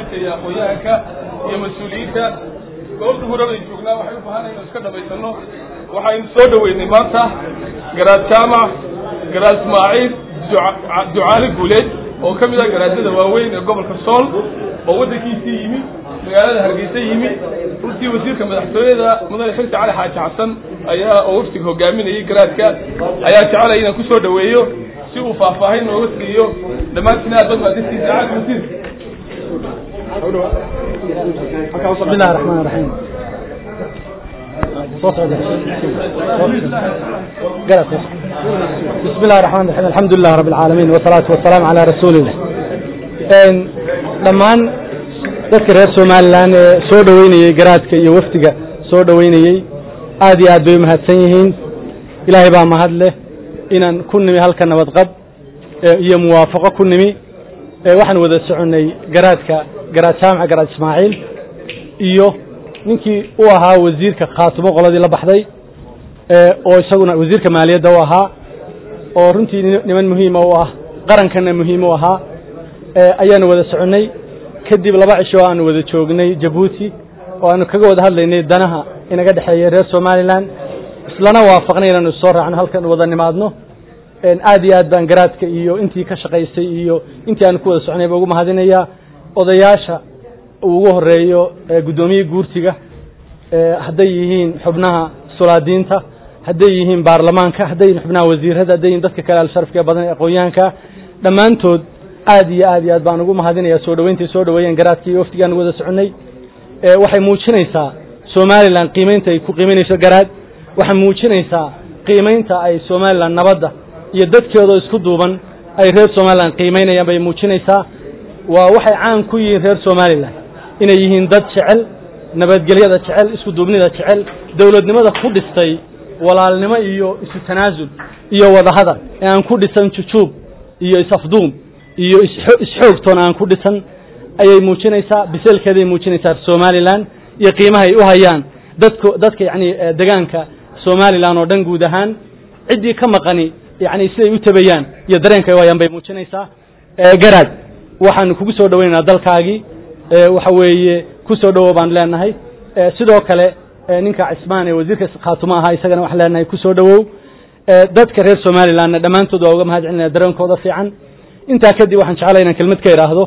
waxgaradka iyo aqoon-yahanka iyo mas-uuliyiinta goobta huraday joognaa waxay u baahanayn inu iska dhamaysano waxaynu soo dhoweynay maanta garaad jaamac garaad ismaaciil ducaali guuleed oo ka mid ah garaadada waaweyn ee gobolka sool oo waddankiisii yimi magaalada hargeysa yimi runtii wasiirka madaxtooyada mudane xirsi cali xaaji xasan ayaa oo waftiga hogaaminayay garaadka ayaa jecelaya inaan kusoo dhoweeyo si uu faahfaahin nooga siiyo dhammaantiin aad bad maadintiisa caali wasiir بسم الله الرحمن الرحيم بسم الله الرحمن الرحيم الحمد لله رب العالمين والصلاة والسلام على رسول الله dhammaan dadka reer somalilan ee soo dhoweynayey garaadka iyo wafdiga soo dhoweynayey aad iyo aad bay umahadsan yihiin ilaahay baa mahad leh inaan ku nimi halka nabadqab iyo muwaafaqo ku nimi waxaan wada soconnay garaadka garaad jaamaca garaad ismaaciil iyo ninkii u ahaa wasiirka khaatumo qoladii la baxday oo isaguna wasiirka maaliyadda u ahaa oo runtii niman muhiima u ah qarankana muhiim u ahaa ayaanu wada soconnay kadib laba cisho aanu wada joognay jabuuti oo aanu kaga wada hadlaynay danaha inaga dhexeeya reer somalilan islana waafaqnay inaanu soo raacno halkan wada nimaadno aad iyo aad baan garaadka iyo intii ka shaqaysay iyo intii aanu ku wada soconay ba ugu mahadinayaa odayaasha uu ugu horeeyo guddoomiye guurtiga hadday yihiin xubnaha sulaadiinta hadday yihiin baarlamaanka hadday yihiin xubnaha wasiirada hadday yihiin dadka kale alsharafka ee badan ee aqoon-yahanka dhammaantood aad iyo aad iyo aad baan ugu mahadinayaa soo dhoweyntai soo dhoweeyeen garaadka iyo waftigaanu wada soconnay waxay muujinaysaa somalilan qiimeynta ay ku qiimeynayso garaad waxay muujinaysaa qiimeynta ay somalilan nabadda iyo dadkeedoo isku duuban ay reer somalilan qiimeynayaan bay muujinaysaa waa waxay caan ku yihiin reer somalilan inay yihiin dad jecel nabadgelyada jecel isku duubnida jecel dowladnimada ku dhistay walaalnimo iyo isu tanaasul iyo wadahadal ee aan ku dhisan jujuub iyo is-afduum iyo isxoogtoon aan ku dhisan ayay muujinaysaa biseelkeeday muujinaysaa somalilan iyo qiimahay u hayaan dadku dadka yacni degaanka somalilan oo dhan guud ahaan ciddii ka maqani yacni siday u tabayaan iyo dareenka ay u hayaan bay muujinaysaa garaad waxaanu kugu soo dhoweynaynaa dalkaagii waxa weeye ku soo dhowow baan leenahay sidoo kale ninka cismaan ee wasiirka khaatumo ahaa isagana waxaan leenahay ku soo dhowow dadka reer somalilanna dhammaantood waa uga mahad celinaya dareenkooda fiican intaa kadib waxaan jeclay inaan kelmad ka idhaahdo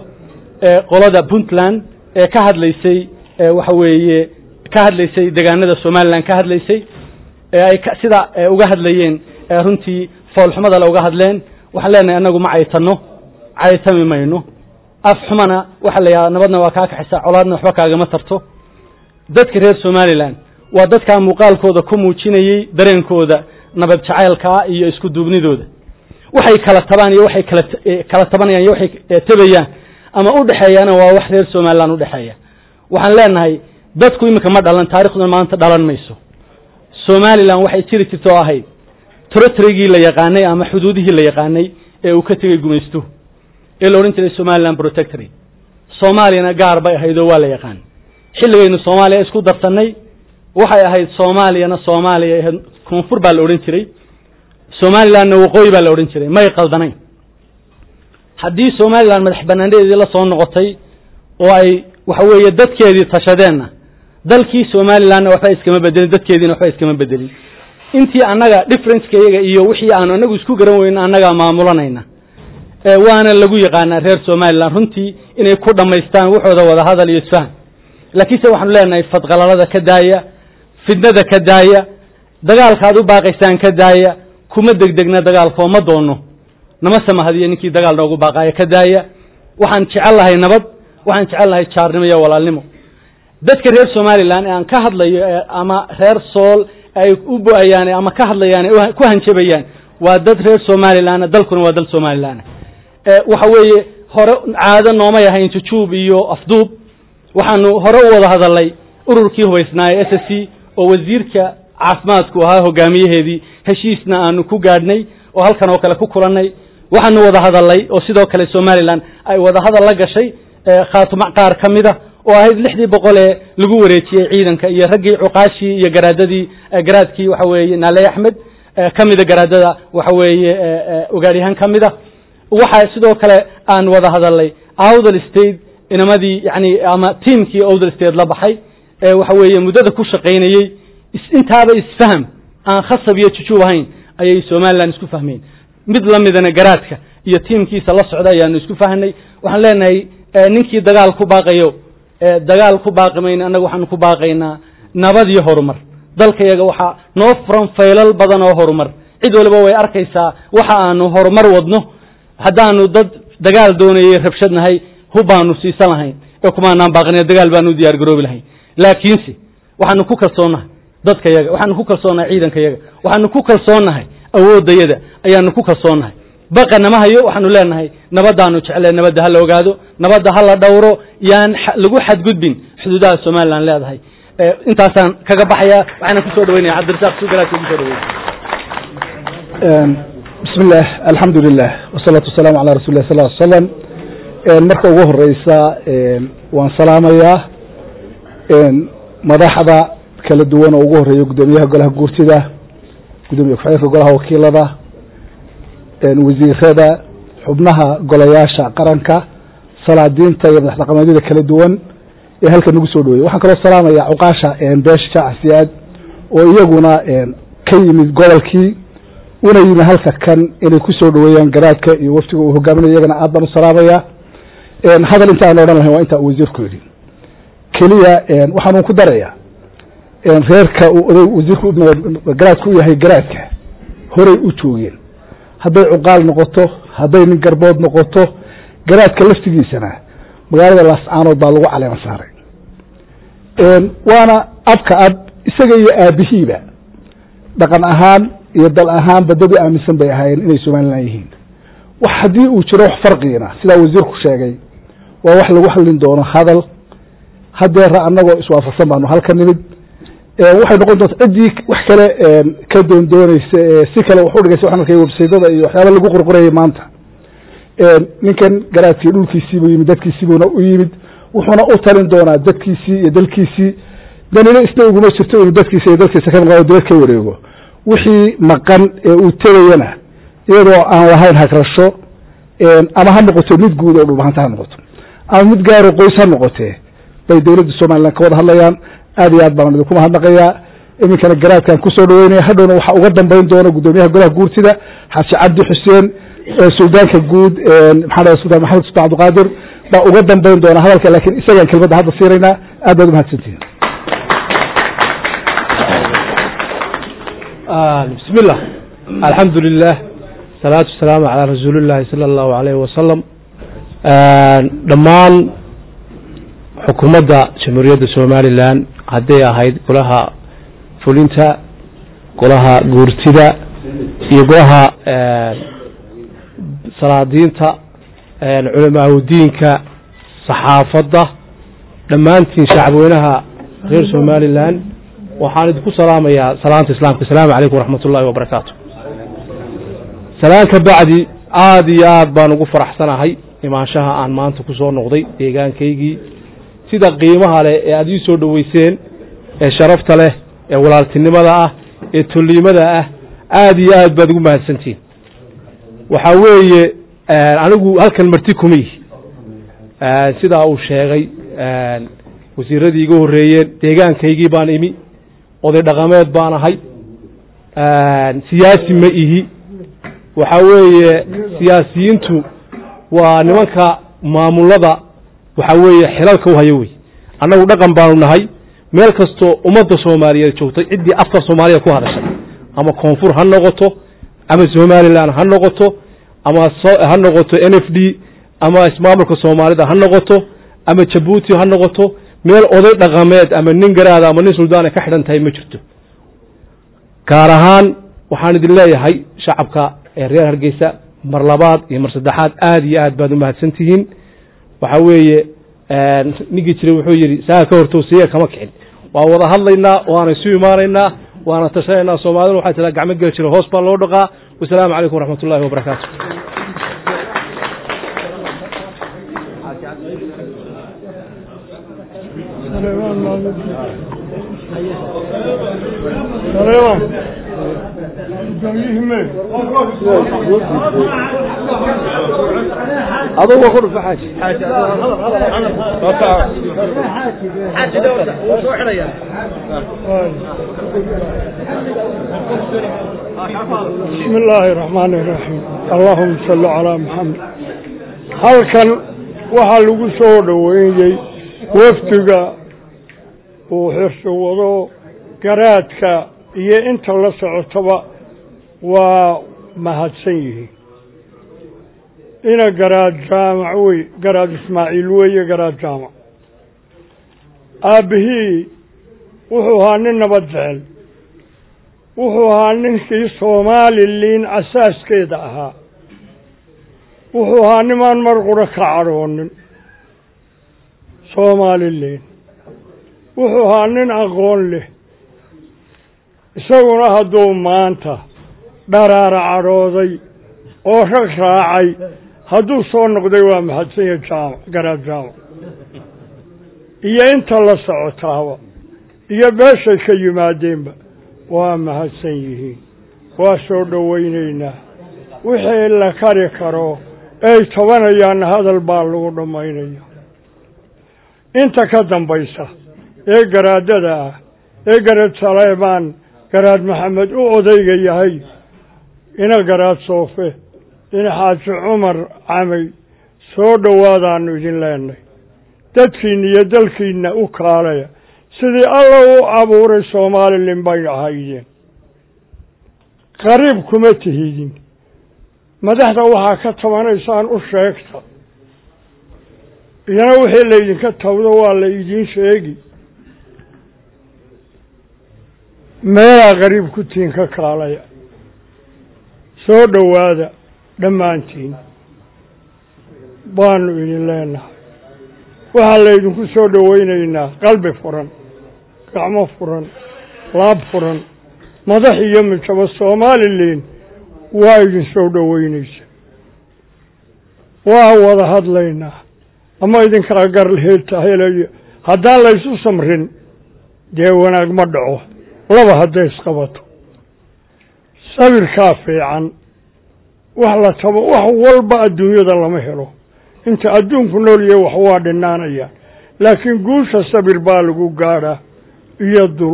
qolada puntland ee ka hadlaysay waxa weeye ka hadlaysay degaanada somalilan ka hadlaysay ee ay sida uga hadlayeen runtii foolxumada le uga hadleen waxaan leenahay annagu ma caytanno caytami mayno af xumana waxaa la yidhaha nabadna waa kaa kaxisaa colaadna waxba kaagama tarto dadka reer somalilan waa dadkaa muuqaalkooda ku muujinayey dareenkooda nabad jacaylkaa iyo isku duubnidooda waxay kala tabaan iyo waxay kala kala tabanayaan iyo waxay tabayaan ama u dhexeeyaana waa wax reer somalilan u dhexeeya waxaan leenahay dadku iminka ma dhalan taarikhduna maanta dhalan mayso somalilan waxay jiri jirta oo ahayd trotrigii la yaqaanay ama xuduudihii la yaqaanay ee uu ka tegey gumaystuhu ee la odhan jiray somalilan protectory soomaaliyana gaar bay ahayd oo waa la yaqaan xilligaynu soomaaliya isku darsannay waxay ahayd soomaaliyana soomaaliya ahayd koonfur baa la odhan jiray somalilanna waqooyi baa la odhan jiray may qaldanayn haddii somalilan madax banaanadeedii la soo noqotay oo ay waxa weeye dadkeedii tashadeenna dalkii somalilanna waxba iskama bedelin dadkeediina waxba iskama bedelin intii annaga differenceka iyaga iyo wixii aanu annagu isku garan weyno annagaa maamulanayna waana lagu yaqaanaa reer somalilan runtii inay ku dhammaystaan waxooda wada hadal iyo isfahan laakiinse waxaanu leenahay fadqalalada ka daaya fidnada ka daaya dagaalka aad u baaqaysaan ka daaya kuma degdegna dagaalkoo ma doono nama samahadiyo ninkii dagaal noogu baaqaaya ka daaya waxaan jecel lahay nabad waxaan jecel lahay jaarnimo iyo walaalnimo dadka reer somalilan ee aan ka hadlayo ama reer sool ay u bo-ayaan ama ka hadlayaan ku hanjabayaan waa dad reer somalilan dalkuna waa dal somalilan waxa weeye hore caado noomay ahayn jujuub iyo afduub waxaanu hore u wada hadalnay ururkii hubaysnaaye s s c oo wasiirka caafimaadku ahaa hogaamiyaheedii heshiisna aanu ku gaadhnay oo halkan oo kale ku kulannay waxaanu wada hadalnay oo sidoo kale somalilan ay wada hadal la gashay khaatuma qaar ka mida oo ahayd lixdii boqol ee lagu wareejiyey ciidanka iyo raggii cuqaashii iyo garaadadii garaadkii waxa weeye naaley axmed ka mida garaadada waxa weeye ogaadyahaan ka mida waxaa sidoo kale aan wada hadalnay awdal state inamadii yani ama tiamkii older state la baxay ee waxa weeye muddada ku shaqaynayey intaaba isfaham aan khasab iyo jujuub ahayn ayay somaliland isku fahmeen mid lamidana garaadka iyo tiamkiisa la socda ayaanu isku fahnay waxaan leenahay ninkii dagaal ku baaqayo dagaal ku baaqi mayna annaga waxaanu ku baaqaynaa nabad iyo horumar dalka yaga waxaa noo furan faylal badan oo horumar cid waliba way arkaysaa waxa aanu horumar wadno haddaanu dad dagaal doonayay rabshad nahay hubbaanu siisan lahayn ee kumaanaan baaqina dagaal baanu u diyaar garoobi lahayn laakiinse waxaanu ku kalsoonnahay dadka yaga waxaanu ku kalsoonnahay ciidanka yaga waxaanu ku kalsoonnahay awooddayada ayaanu ku kalsoonnahay baqa nama hayo waxaanu leenahay nabadaanu jeclee nabadda ha la ogaado nabadda ha la dhowro yaan lagu xadgudbin xuduudaha somalilan leedahay intaasaan kaga baxaya waxaana kusoo dhaweynaya cabdirasaaq sugalaadka kusoo dhaweynaya bismi illah alxamdu lilah wasalaatu wasalaamu calaa rasuli lah sal l slam marka ugu horeysa waan salaamayaa madaxda kala duwan oo ugu horeeya guddoomiyaha golaha guurtida gudoomiye ku-xigeenka golaha wakiilada wasiirada xubnaha golayaasha qaranka salaadiinta iyo madax dhaqameedyada kala duwan ee halkan nagu soo dhaweeyey waxaan kaloo salaamaya cuqaasha beesha jacasiyaad oo iyaguna ka yimid gobolkii una yimi halka kan inay ku soo dhaweeyaan garaadka iyo waftiga uu hogaaminaya iyagana aad baan u salaamaya hadal inta aan odhan lahayn waa intaa uu wasiirku yidhi keliya waxaanu ku daraya reerka uu oday wasiirku garaadku u yahay garaadka horey u joogeen hadday cuqaal noqoto hadday nin garbood noqoto garaadka laftigiisana magaalada laascaanood baa lagu caleema saaray waana abka ab isaga iyo aabihiiba dhaqan ahaan iyo dal ahaanba dad u aaminsan bay ahaayeen inay somalilan yihiin wax haddii uu jiro wax farqiina sidaa wasiirku sheegay waa wax lagu hadlin doono hadal hadeera annagoo iswaafaqsan baanu halka nimid waxay noqon doonta ciddii wax kale ka doondooneysa si kale wax udhigaysa waxaan arkay websaydada iyo waxyaaba lagu qorqorayay maanta ninkan garaadkii dhulkiisiibuu yimid dadkiisiibuuna u yimid wuxuuna u talin doonaa dadkiisii iyo dalkiisii danina isna uguma jirto inuu dadkiisa iyo dalkiisa ka maqaado dibad ka wareego wixii maqan ee uu tegayana iyadoo aan lahayn hagrasho ama ha noqoto mid guud oo dhulbahanta ha noqoto ama mid gaaro qoys ha noqotee bay dowladda somalilan ka wada hadlayaan aad iyo aad baan idinku mahadnaqayaa iminkana garaadkan kusoo dhaweynaya hadhowna waxaa uga dambeyn doona guddoomiyaha golaha guurtida xaaji cabdi xuseen suldaanka guud maxaa sultaan maxamed sultaan cabdiqaadir baa uga dambeyn doona hadalka laakiin isagaan kelmadda hadda siinaynaa aad baad umahadsantihin bismi illah alxamdu lilah salaatu wasalaamu calaa rasuuli llahi sala allahu alayh wasalam dhammaan xukuumadda jamhuuriyadda somalilan hadday ahayd golaha fulinta golaha guurtida iyo golaha salaadiinta culamaahudiinka saxaafadda dhammaantiin shacabweynaha reer somalilan waxaan idinku salaamayaa salaanta islaamka asalaamu calaykum waraxmat ullahi wabarakaatu salaan ka bacdi aada iyo aad baan ugu faraxsanahay imaanshaha aan maanta ku soo noqday deegaankaygii sida qiimaha leh ee aada ii soo dhoweyseen ee sharafta leh ee walaaltinimada ah ee tolliimada ah aada iyo aad baad ugu mahadsantihin waxaa weeye anigu halkan marti kuma yihi sidaa uu sheegay wasiiradii iga horreeyeen deegaankaygii baan imi oday dhaqameed baan ahay siyaasi ma ihi waxaa weeye siyaasiyiintu waa nimanka maamulada waxaa weeye xilalka u hayo wey annagu dhaqan baanu nahay meel kastoo ummadda soomaaliyeed joogtay ciddii afka soomaaliya ku hadashay ama koonfur ha noqoto ama somalilan ha noqoto ama ha noqoto n f d ama ismaamulka soomaalida ha noqoto ama jabuuti ha noqoto meel oday dhaqameed ama nin garaada ama nin suldaana ka xidhan tahay ma jirto gaar ahaan waxaan idin leeyahay shacabka ee reer hargeysa mar labaad iyo mar saddexaad aada iyo aad baad umahadsan tihiin waxaa weeye ninkii jiray wuxuu yidhi saa ka hortowsiya kama kicin waa wada hadlaynaa waana isu imaanaynaa waana tashanaynaa soomaalida waxay tiraa gacmo geli jira hoos baa loo dhaqaa wasalaamu calaykum waraxmat ullahi wabarakaatu adugu ku dhufa xaaji بسم الله الرحمن الرحيم اللهم صل على محمد halkan waxaa lagu soo dhoweeyey wafdiga uu xirsi wado garaadka iyo inta la socotaba waa mahadsan yihiin ina garaad jaamac wey garaad ismaaciil weeye garaad jaamac aabbihii wuxuu ahaa nin nabad jecel wuxuu ahaa ninkii soomaaliliin asaaskeeda ahaa wuxuu ahaa nimaan mar qura ka cadhoonin soomaaliliin wuxuu ahaa nin aqoon leh isaguna hadduu maanta dharaara cadhooday oo rag raacay hadduu soo noqday waa mahadsanya jaamac garaad jaamac iyo inta la socotaaba iyo beeshay ka yimaadeenba waa mahadsan yihiin waa soo dhowaynaynaa wixii la kari karo ay tabanayaanna hadal baa lagu dhammaynaya inta ka dambaysa ee garaadada ah ee garaad saleebaan garaad maxamed u odayga yahay ina garaad soofe ina xaaji cumar camay soo dhowaadaanu idin leenay dadkiinna iyo dalkiinna u kaalaya sidii alla u abuuray soomaalilin bay ahaydeen qariib kuma tihidin madaxda waxaa ka tabanaysaan u sheegta iyana wixii laydinka tawdo waa la idiin sheegi meelaa qariib ku tihin ka kaalaya soo dhowaada dhammaantiin baanu idin leenahay waxaa laydinku soo dhowaynaynaa qalbi furan gacmo furan laab furan madax iyo mijabo soomaaliliin waa idin soo dhoweynaysa waa wada hadlaynaa ama idinkala garheeta helayo haddaan laysu samrin dee wanaag ma dhaco laba hadday isqabato sabirkaa fiican wax la tabo wax walba adduunyada lama helo inta adduunku nool yahay wax waa dhinaanayaan laakiin guusha sabir baa lagu gaadhaa iyo dul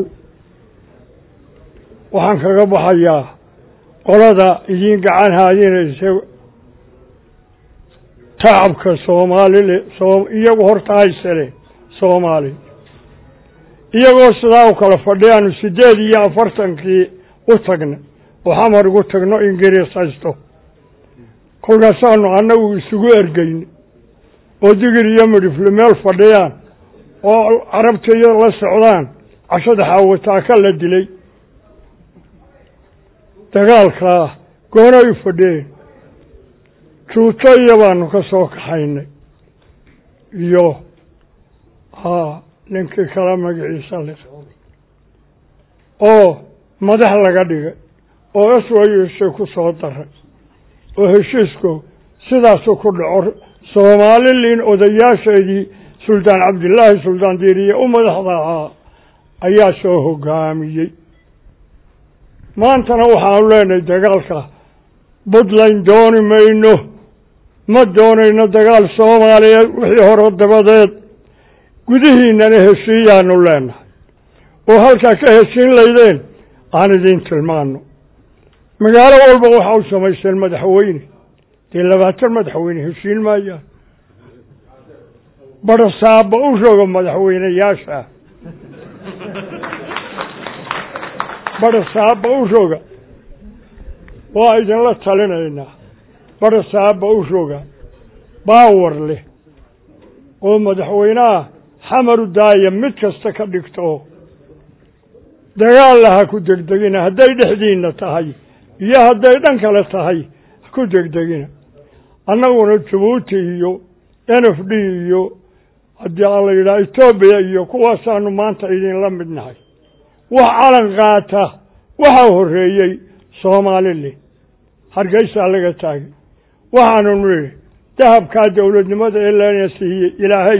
waxaan kaga baxayaa qolada idiin gacan haadinaysa tacabka soomaalile soo iyagu horta haysaleen soomaali iyagoo sidaa u kala fadhiyaanu siddeed iyo afartankii u tagna oo xamar ugu tagno ingiriis haysto kolkaasaanu annagu isugu ergeyna oo digir iyo midhifle meel fadhiyaan oo carabta iyo la socdaan cashada xaawataaka la dilay dagaalkaa goonay u fadhiyeen juuto iyo baanu ka soo kaxaynay iyo haa ninkii kala magaciisa li oo madax laga dhigay oo swayse ku soo daray oo heshiisku sidaasuu ku dhaco soomaaliliin odayaasheedii suldaan cabdillaahi suldaan diiriye u madaxda ahaa ayaa soo hogaamiyey maantana waxaanu leenahay dagaalka puntland dooni mayno ma doonayno dagaal soomaaliyeed wixii hore dabadeed gudihiinana heshiiyaanu leenahay oo halkaa ka heshiin laydeen aan idiin tilmaano magaalo walba waxa u samaysteen madaxweyne dee labaatan madaxweyne heshiin maayaan badhasaaba u roga madaxweyneyaasha badhasaaba u roga waa idinla talinaynaa badhasaaba u roga baawar leh oo madaxweynaha xamaru daaya mid kasta ka dhigto dagaalla ha ku degdegina hadday dhexdiinna tahay iyo hadday dhan kale tahay ha ku degdegina annaguna jabuuti iyo n f d iyo haddii aan la yidhaha etoobiya iyo kuwaasaanu maanta idinla mid nahay wax calan qaata waxaa horreeyey soomaalili hargeysaa laga taagay waxaanu nidhi dahabkaa dowladnimada ee lana siiyey ilaahay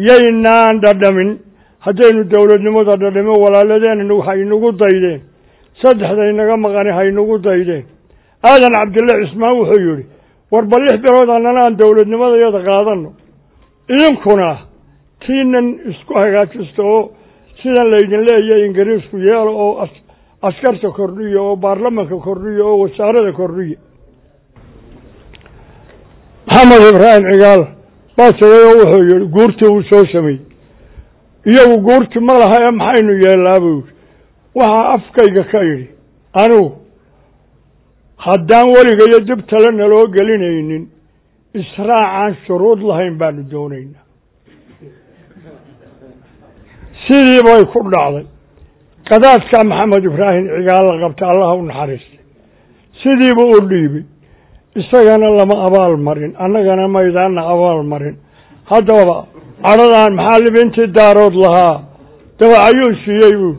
yaynaan dhadhamin haddaynu dowladnimada dhadhamin walaaladeenna waxay inagu daydeen saddexda inaga maqani haynagu daydeen aadan cabdille cismaan wuxuu yidhi warba lix bilood annana aan dowladnimadayada qaadano idinkuna tiinan isku hagaajisto oo sidan laydin leeyahay ingiriisku yeelo oo askarta kordhiya oo baarlamanka kordhiya oo wasaarada kordhiya maxamed ibraahim cigaal baa tagay oo wuxuu yihi guurtii uu soo sameeyey iyagu guurti ma laha ee maxaynu yeellaa buu yidhi waxaa afkayga ka idhi anigu haddaan weligayo dib tale naloo gelinaynin israacaan shuruud lahayn baanu doonaynaa sidii bay ku dhacday qadaadka maxamed ibraahim cigaal la qabta allaha u naxariistay sidiibu u dhiibay isagana lama abaal marin annagana maydaanna abaal marin haddaba cadhadaan maxaa libintii daarood lahaa dabacayuu siiyey buu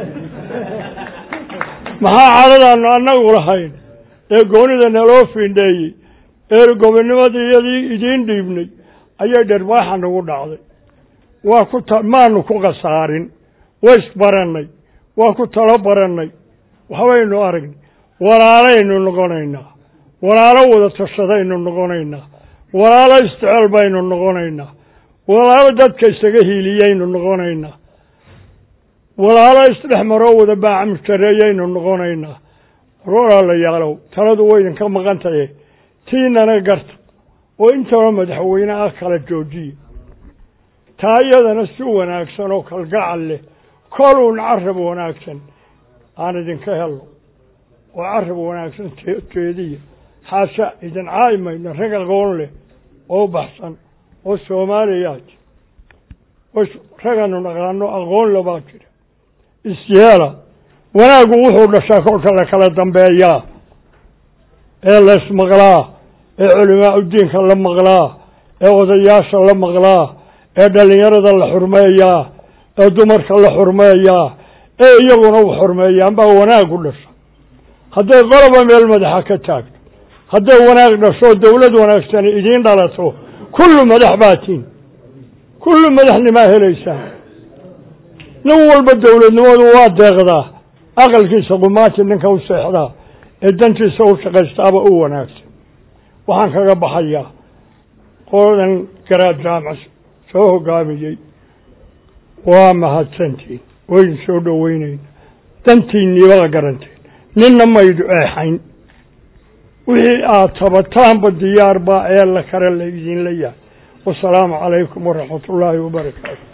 maxaa cadhadaanu annagu lahayn ee goonida naloo fiindheeyey ee gobonnimadii iyadii idiin dhiibnay ayay dherwaaxa nagu dhacday waa ku ta maanu ku khasaarin ways barannay waa ku talo barannay waxbaynu aragnay walaalaynu noqonaynaa walaalo wada tashadaynu noqonaynaa walaalo isticeel baynu noqonaynaa walaalo dadka isaga hiiliyaynu noqonaynaa walaalo isdhex maroo wada baacamjareeyaynu noqonaynaa walaalayaalow taladu waydinka maqan tahe tiinana garta oo intaba madaxweyne ah kala joojiya taa iyadana si wanaagsan oo kalgacal leh koluun carab wanaagsan aan idinka helno oo carab wanaagsan jeediya xaasha idin caayimayno rag aqoon leh oo baxsan oo soomaaliyaad raganu naqaano aqoon le baa jira isyeela wanaaggu wuxuu dhashaa kolka la kala dambeeyaa ee laysmaqlaa ee culimaa udiinka la maqlaa ee odayaasha la maqlaa ee dhalinyarada la xurmeeyaa ee dumarka la xurmeeyaa ee iyaguna u xurmeeyaan baa wanaaggu dhasha hadday qoloba meel madaxa ka taagto hadday wanaag dhasho dowlad wanaagsani idiin dhalato kullu madax baatiin kullu madaxnimaa helaysaan nin walba dowladnimadu waa deeqdaa aqalkiisa qumaati ninka u seexdaa ee dantiisa u shaqaystaaba u wanaagsan waxaan kaga baxayaa qoladan garaad jaamac soo hogaamiyey waa mahadsantiin waydin soo dhoweynayna dantiinniibaa garanteen ninna maydu eexayn wixii aad tabataanba diyaarbaa ee la kale la idinla yahay wasalaamu calaykum waraxmat ullaahi wabarakaatu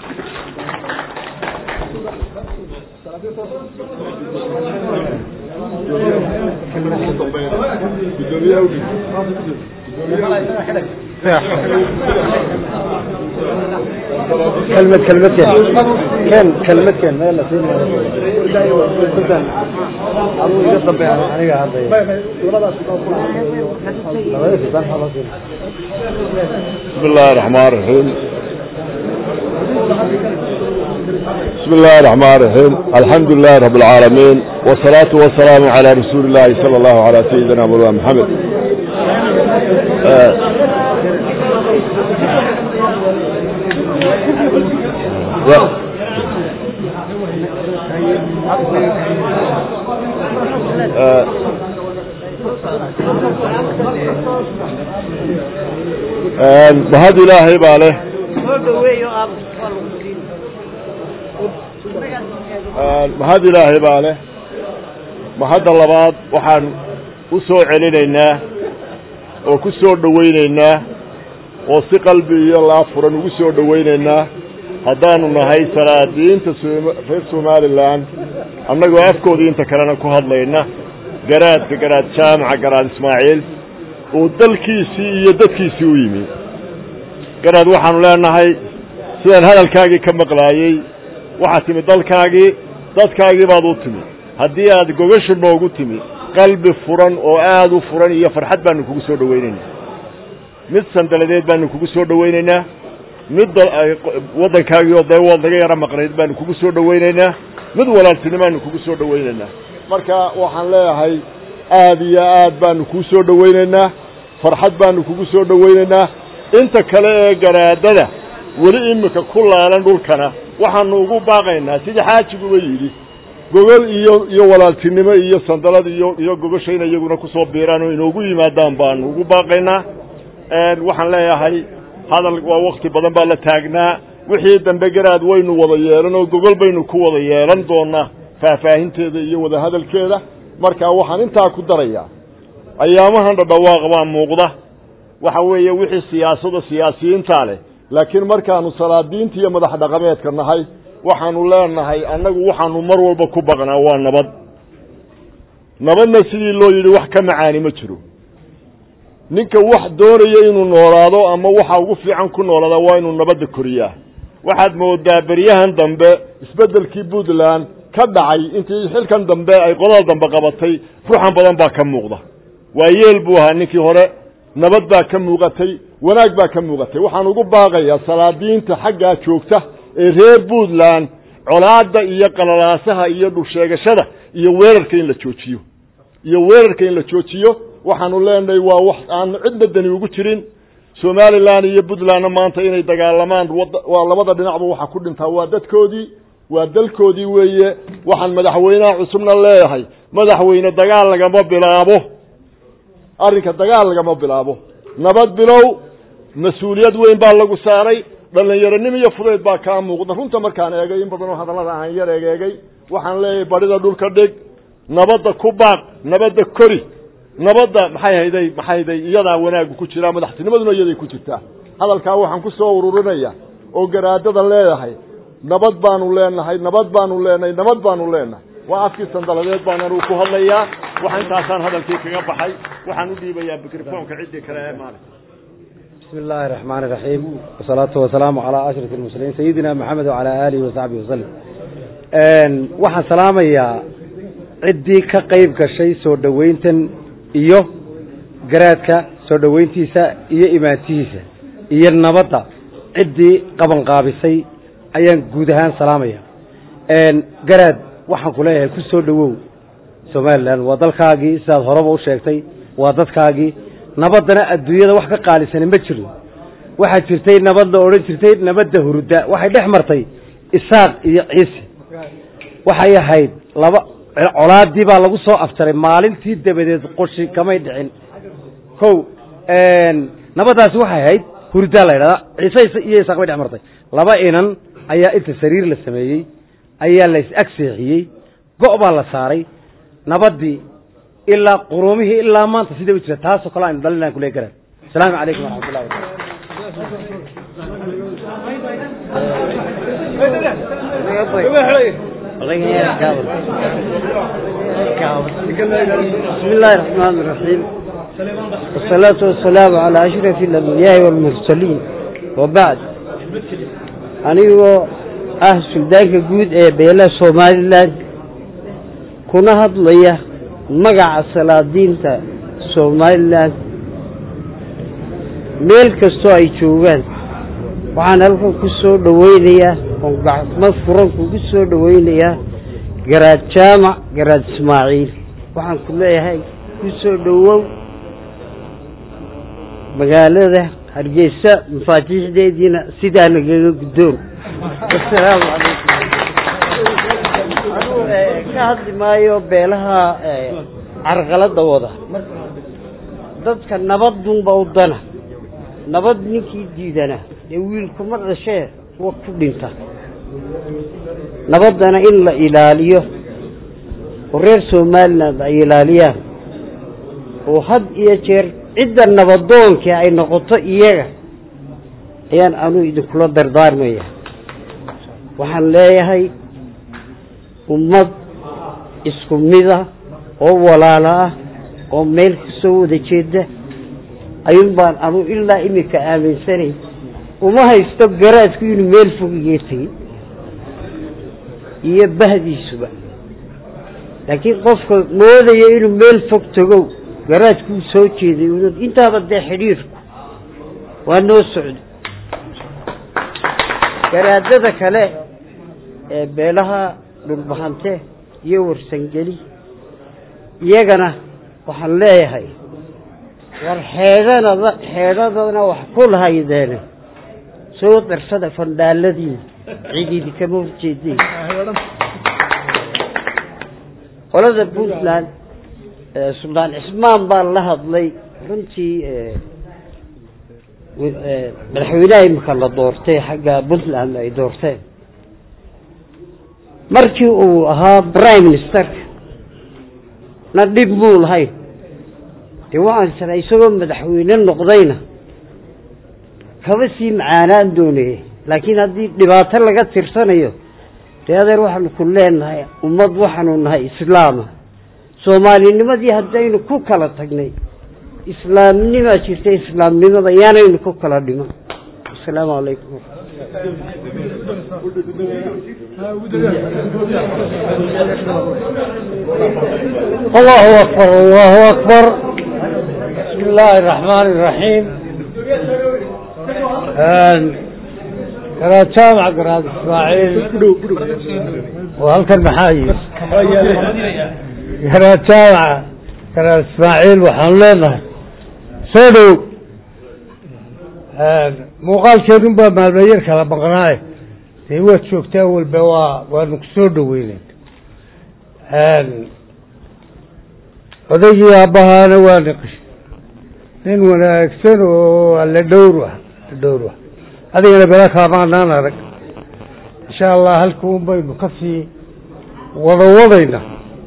كلمة كلمة كان كلمة كان ما يلا بسم الله الرحمن الرحيم بسم الله الرحمن الرحيم الحمد لله رب العالمين والصلاة والسلام على رسول الله صلى الله على سيدنا مولانا محمد آه. و- آه. آه، mahad ilaahay baa leh mahad ilaahay baa leh mahadda labaad waxaan u soo celinaynaa oo ku soo dhowaynaynaa oo si qalbi iyo laab furan ugu soo dhowaynaynaa haddaanu nahay salaadiinta sooma- reer somalilan annagoo afkoodii inta kalena ku hadlayna garaadka garaad jaamaca garaad ismaaciil uu dalkiisii iyo dadkiisii u yimi garaad waxaanu leenahay sidaan hadalkaagii ka maqlaayey waxaad timi dalkaagii dadkaagii baad u timi haddii aad gogasha noogu timi qalbi furan oo aad u furan iyo farxad baanu kugu soo dhowaynaynaa mid sandaladeed baanu kugu soo dhowaynaynaa mid dal- ay- waddankaagii oo dee waad naga yaro maqnayd baanu kugu soo dhowaynaynaa mid walaaltinimaanu kugu soo dhowaynaynaa marka waxaan leeyahay aad iyo aad baanu kuu soo dhowaynaynaa farxad baanu kugu soo dhowaynaynaa inta kale ee garaadada weli iminka ku laalan dhulkana waxaanu ugu baaqaynaa sidii xaajiguba yidhi gogol iyo iyo walaaltinimo iyo sandalad iyo iyo gogosha in iyaguna kusoo biiraan oo inoogu yimaadaan baanu ugu baaqaynaa waxaan leeyahay hadal waa wakti badan baa la taagnaa wixii dambe garaad waynu wada yeelan oo gogol baynu ku wada yeelan doonaa faahfaahinteeda iyo wada hadalkeeda marka waxaan intaa ku darayaa ayaamahan dhadhawaaq baa muuqda waxa weeye wixii siyaasada siyaasiyiintaa leh laakiin markaanu salaadiinta iyo madax dhaqameedka nahay waxaanu leenahay annagu waxaanu mar walba ku baqnaa waa nabad nabadna sidii loo yidhi wax ka macaani ma jiro ninka wax doonaya inuu noolaado ama waxa ugu fiican ku noolaada waa inuu nabadda koriyaa waxaad moodaa beryahan dambe isbeddelkii puntland ka dhacay intii xilkan dambe ay qodada dambe qabatay ruxan badan baa ka muuqda waa yeel buu ahaa ninkii hore nabad baa ka muuqatay wanaag baa ka muuqatay waxaan ugu baaqayaa salaadiinta xaggaa joogta ee reer puntland colaadda iyo qalalaasaha iyo dhulsheegashada iyo weerarka in la joojiyo iyo weerarka in la joojiyo waxaanu leenahay waa wax aan cidna dani ugu jirin somalilan iyo puntlandna maanta inay dagaalamaan waa labada dhinacba waxa ku dhintaa waa dadkoodii waa dalkoodii weeye waxaan madaxweynaha cusubna leeyahay madaxweyne dagaal lagama bilaabo arrinka dagaal lagama bilaabo nabad bilow mas-uuliyad weyn baa lagu saaray dhallinyaronim iyo fudayd baa kaa muuqda runta markaan eegay in badanoo hadallada aan yar egeegay waxaan leeyahay badhida dhulka dhig nabadda ku baaq nabadda kori nabadda maxay hayday maxay hayday iyadaa wanaagu ku jiraa madaxtinimaduna iyaday ku jirtaa hadalkaa waxaan ku soo ururinaya oo garaadada leedahay nabad baanu leenahay nabad baanu leenahay nabad baanu leenahay waa afkii sandaladeed baan anugu ku hadlayaa waxa intaasaan hadalkii kaga baxay waxaan u dhiibayaa mikrofoonka ciddii kale ee maali بسم الله الرحمن الرحيم والصلاة والسلام على أشرف المرسلين سيدنا محمد وعلى آله وصحبه وسلم waxaan salaamayaa ciddii ka qayb gashay soo dhoweyntan iyo garaadka soo dhoweyntiisa iyo imaantihiisa iyo nabadda ciddii qabanqaabisay ayaan guud ahaan salaamaya garaad waxaan ku leeyahay ku soo dhowow somalilan waa dalkaagii sidaad horeba u sheegtay waa dadkaagii nabaddana adduunyada wax ka qaalisani ma jiro waxaa jirtay nabad la odhan jirtay nabadda hurda waxay dhex martay isaaq iyo ciise waxay ahayd laba colaadii baa lagu soo afjaray maalintii dabadeed qoshi kamay dhicin ko nabaddaasi waxay ahayd hurdaa la ydhahdaa ciise iyo isaaq bay dhex martay laba inan ayaa inta sariir la sameeyey ayaa la is-ag seexiyey go' baa la saaray nabaddii ilaa quruumihii ilaa maanta siday u jira taasoo kale aynu dhalinaan kule garaan asalaamu calaykum waraxmatullahi بسم الله الرحمن الرحيم والصلاة والسلام على أشرف الأنبياء والمرسلين وبعد anigoo ah suldaanka guud ee beela somalilan kuna hadlaya magaca salaadiinta somalilan meel kastoo ay joogaan waxaan halkan ku soo dhoweynayaa oon gacmo furan kugu soo dhoweynayaa garaad jaamac garaad ismaaciil waxaan ku leeyahay ku soo dhowow magaalada hargeysa mafaatiixdeediina sidaa nagaga guddoon asalaamu calaykum ka hadli maayo beelaha carqalada wada dadka nabadunba u dana nabad ninkii diidana dee wiilkuma dhashee kuwa ku dhinta nabaddana in la ilaaliyo oo reer somaliland ay ilaaliyaan oo had iyo jeer cidda nabadoonkii ay noqoto iyaga ayaan anuu idinkula dardaarmaya waxaan leeyahay ummad isku mida oo walaalo ah oo meel kasoo wada jeeda ayuun baan anuu ilaa iminka aaminsanay uma haysto garaadku inuu meel fog iga tegey iyo bahdiisuba laakiin qofka moodaya inuu meel fog tagow garaadkuu soo jeeday unad intaaba dee xidhiirku waa noo socda garaadada kale ee beelaha dhulbahante iyo warsangeli iyagana waxaan leeyahay war xeedhanada xeedhadana wax ku lahaydeene soo darsada fandhaaladiina cididi kama horjeedeen qolada puntland suldaan cismaan baa la hadlay runtii madaxweynaha imika la doortay xagga puntland ay doorteen markii uu ahaa prime ministerka na dhib muu lahayn dee waxaan israa isagoo madaxweyne noqdayna kaba sii macaanaan doonayay laakiin haddii dhibaato laga tirsanayo dee adeer waxaanu ku leenahay ummad waxaanu nahay islaama soomaalinimadii haddaynu ku kala tagnay islaamnimaa jirta islaamnimada yaanaynu ku kala dhiman asalaamu calaykum allahu akbar allahu akbar bismi illaahi araxmaan iraxiim garaad jaamac garaad ismaaciil oo halkan maxaa yii garaad jaamac garaad ismaaciil waxaanu leenahay soo dhow muuqaalkeedun baa maalmayar kala maqnaaye dee waad joogtaa walba waa waanu ku soo dhoweynen odaygii aabbahaana waa niqish nin wanaagsan oo alle dhowr ah alle dhowr ah adigana bela kaamaanaan arag insha allah halka un baynu ka sii wada wadayna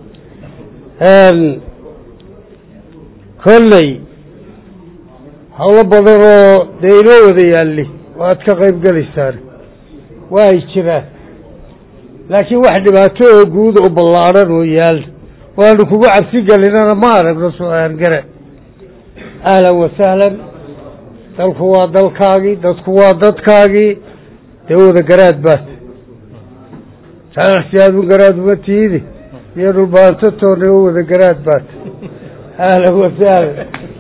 kolley howlo badan oo dee inoo wada yaalli waad ka qayb gelaysaan waa ay jiraan laakiin wax dhibaato oo guud oo ballaadhan oo yaal waanu kugu cabsi gelinana ma aragno so-aan gare ahlan wasahlan dalku waa dalkaagii dadku waa dadkaagii dee wada garaad baad saanaxsi aadun garaad uma tiidi iyo dhulbaanto toona oo wada garaad baad ahlan wasahlan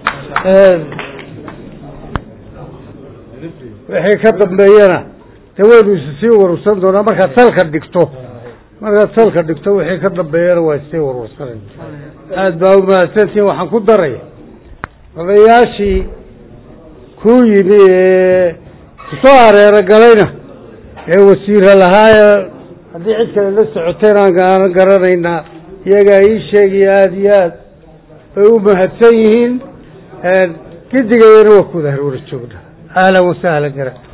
wixii ka dambeeyana dee waynu is sii warursan doonaa markaad salka dhigto markaad salka dhigto wixii ka dambeeyana waa issii warwarsanay aada baa umahadsantiin waxaan ku daraya odayaashii kuu yimi ee kusoo hareero galayna ee wasiira lahaa haddii cid kale la socoteen aanaanan garanaynaa iyagaa ii sheegaya aada iyo aad bay u mahadsan yihiin gidigayana waa kuwada harwara joogna ahlan wasahlan gara